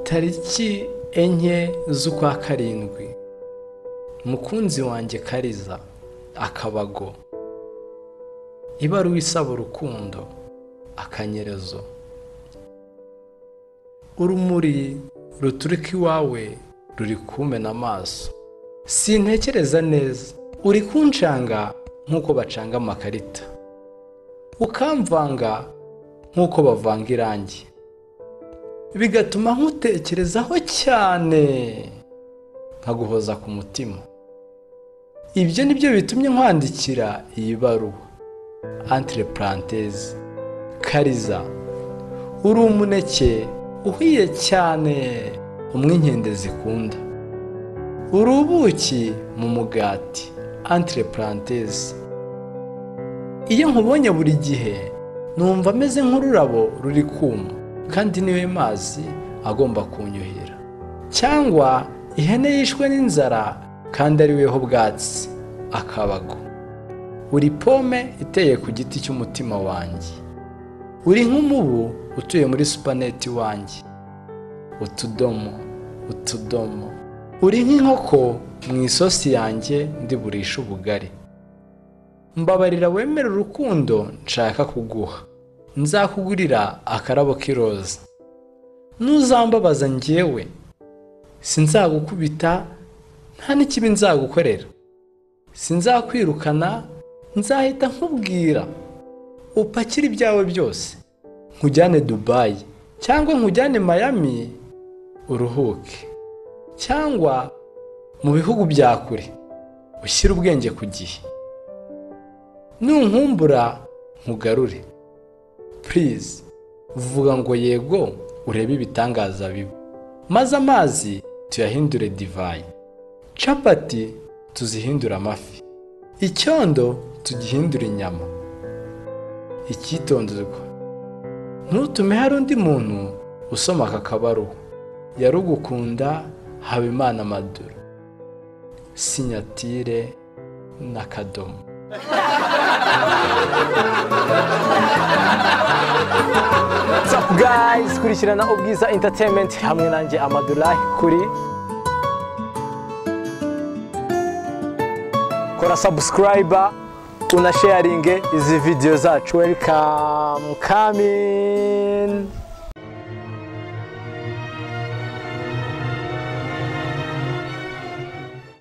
tariki enye z'ukwa karindwi mukunzi wanjye kariza akabago ibaruwa isaba urukundo akanyerezo urumuri ruturika iwawe ruri kumena amaso sintekereza neza uri kunshanga nk'uko bacanga amakarita ukamvanga nk'uko bavanga irangi bigatuma nkutekerezaho cyane nkaguhoza ku mutima ibyo nibyo bitumye nkwandikira iyi baruwa antire purantezi kariza uri umuneke uhiye cyane umwinkende zikunda uri ubuki mu mugati antire purantezi iyo nkubonye buri gihe numva ameze nk'ururabo ruri kuma kandi niwe mazi agomba kunyuhira cyangwa ihene yishwe n'inzara kandi ariweho bwatsi akabago uri pome iteye ku giti cy'umutima wanjye uri nk'umubu utuye muri supaneti wanjye utudomo utudomo uri nk'inkoko mu isosi yanjye ndiburisha ubugari mbabarira wemera urukundo nshaka kuguha nzakugurira akarabo k'iroza ntuzambabaza ngewe sinzagukubita nta n'ikibi nzagukorera sinzakwirukana nzahita nkubwira upakire ibyawe byose nkujyane dubayi cyangwa nkujyane mayami uruhuke cyangwa mu bihugu bya kure ushyire ubwenge ku gihe nunkumbura nkugarure purize vuga ngo yego urebe ibitangaza biba maze amazi tuyahindure divayi capati tuzihindure amafi icyondo tugihindure inyama icyitonderwa ntutume hari undi muntu usoma aka kabaruhu yarugukunda habimana maduro sinyatire n'akadomo What's up guys kurikirana ubwiza entertainment hamwe nanjye amadulahi kuri kora subscribe una sharinge izi video zacu welcome coming